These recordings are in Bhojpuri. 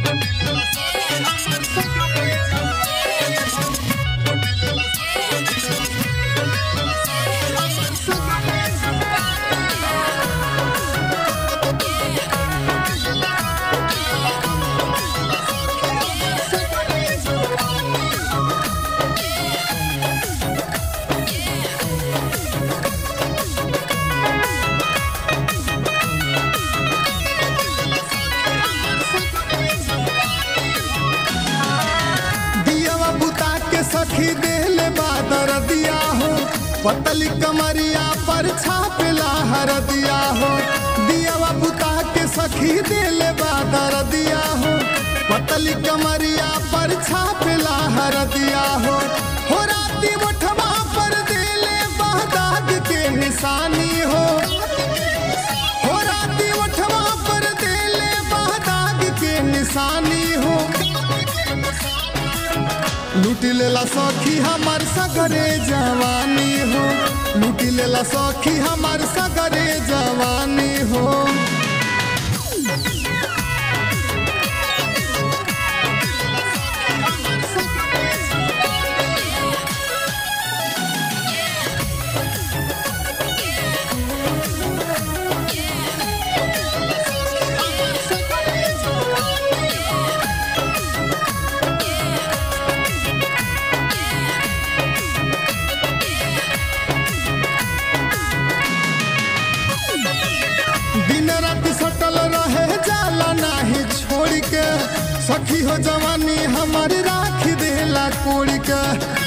दियावा बुता के सखी देले बादर दिया हो पतली कमरिया पर छापेला हर दिया हो दियावा बुता के सखी देले बादर दिया हो पतली कमरिया पर छापेला हर दिया हो हो राती मोठवा पर देले बहदाग के निशानी हो हो राती मोठवा पर देले बहदाग के निशानी हो लूट लेला सखी हमार सगरे जवानी हो लूट लेला सखी हमार सगरे जवानी हो दिन रात सटल रहे जाला नाही छोड़ के सखी हो जवानी हमारी राख देला कोड़ के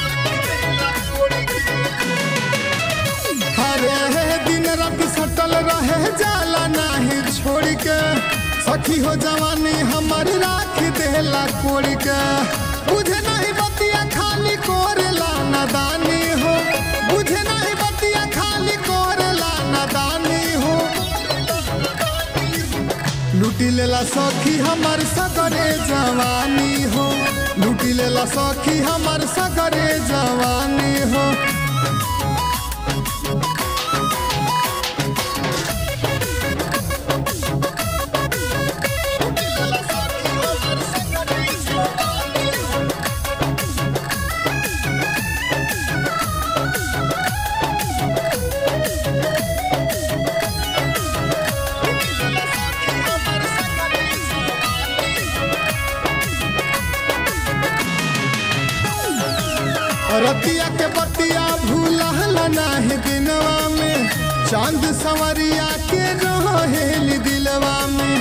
हरे हे दिन रात सटल रहे जाला नाही छोड़ के सखी हो जवानी हमारी राख देला कोड़ के बुझे नहीं बतिया खाली कोरेला नादानी हो बुझे नहीं बतिया खाली कोरेला नादानी हो लूटी लेला सखी हमार सगरे जवानी हो लूटी लेला सखी हमार सगरे जवानी हो रतिया के बतिया भूलहल नाही दिनवा में चांद सवरिया के रहेल दिलवा में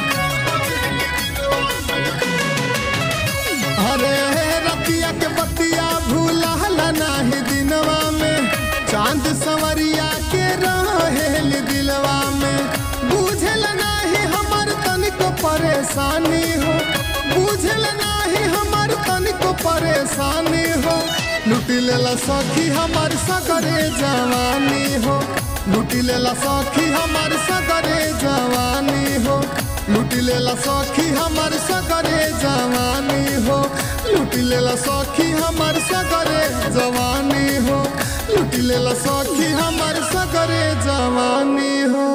अरे रतिया के बतिया भूलहल नाही दिनवा में चांद सवरिया के रहेल दिलवा में बुझल नाही हमर तनिको परेशानी हो बुझल नाही हमर तनिको परेशानी हो लूटी लेला सखी हमार सगरे जवानी हो लूटी लेला सखी हमार सगरे जवानी हो लूटी लेला सखी हमार सगरे जवानी हो लूटी लेला सखी हमार सगरे जवानी हो लूटी लेला सखी हमार सगरे जवानी हो